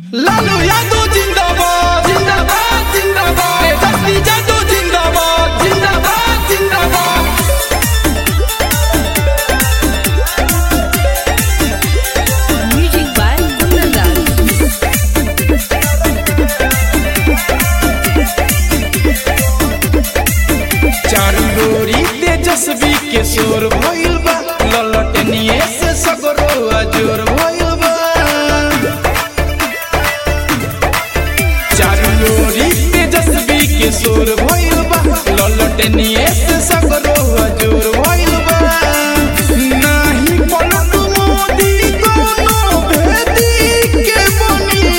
लालू यादव जिंदाबाद जिंदाबाद जिंदाबाद तेजस्वी यादव जिंदाबाद जिंदाबाद जिंदाबाद Music by Kundan चारू गोरी तेजस्वी के शोर भइल बा ललटनिए से सगरो अजोर भइल बा चारू गोरी तेजस्वी के शोर भइल बा ललटनिए से सगरो अजोर भइल बा नाही पलटू मोदी कोनो भेदी के बनी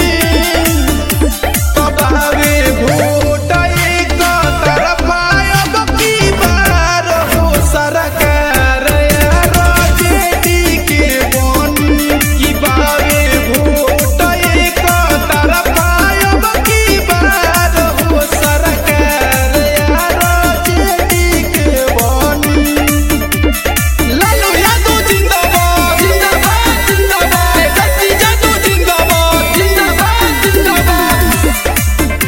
तबावे भोट एक तरफा अब की बार हो सरकार यार जेडी के बनी की बावे भोट एक तरफा अब की बार हो सरकार यार जेडी के बनी लालू यादव जिंदाबाद जिंदाबाद जिंदाबाद तेजस्वी यादव जिंदाबाद जिंदाबाद जिंदाबाद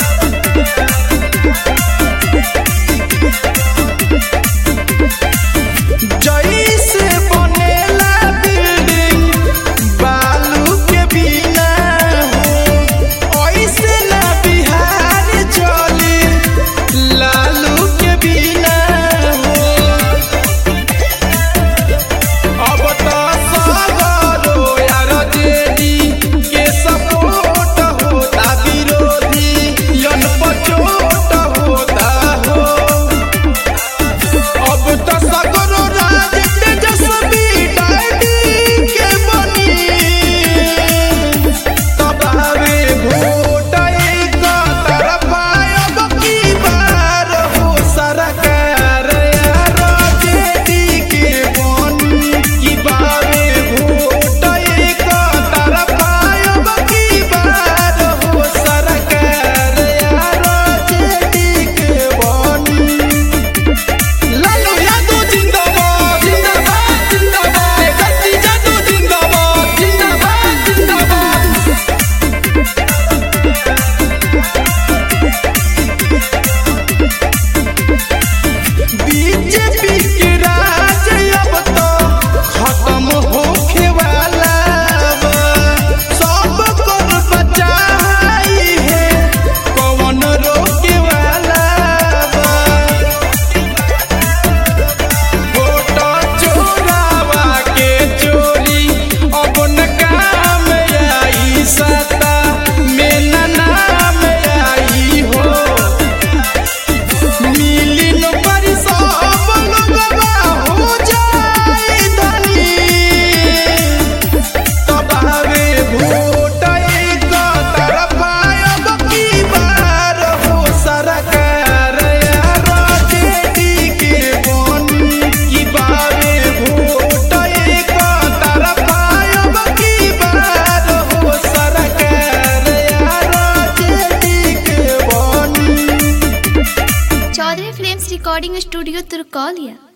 जैसे बनेला बिल्डिंग बालू के बिना हो ऐसे ना बिहार चली लालू के बिना हो अब तो सगरो यार जेडी के सपोर्ट होता विरोधी यन पचोट होता हो अब तो सगरो राज तेजस्वी डैडी के बनी तबावे भोट एक तरफा अब की बार हो सरकार यार जेडी के बनी की बावे भोट एक तरफा अब की बार हो सरकार यार जेडी के बनी लालू यादव जिंदाबाद जिंदाबाद जिंदाबाद तेजस्वी यादव जिंदाबाद जिंदाबाद जिंदाबाद बीजेपी के राज अब तो खत्म होखे वाला बा सब कर बचाई है कौन रोके वाला बा वोट चोरावा के चोरी अब न काम आई सत्ता में न नाम आई हो मिली नौकरी सब लोगवा हो जाए धनी तबावे भोट एक तरफा अब की बार हो सरकार यार जेडी के बनी की बावे भोट एक तरफा अब की बार हो सरकार यार जेडी के बनी चौधरी फिल्म्स रिकॉर्डिंग स्टूडियो तुर्कौलिया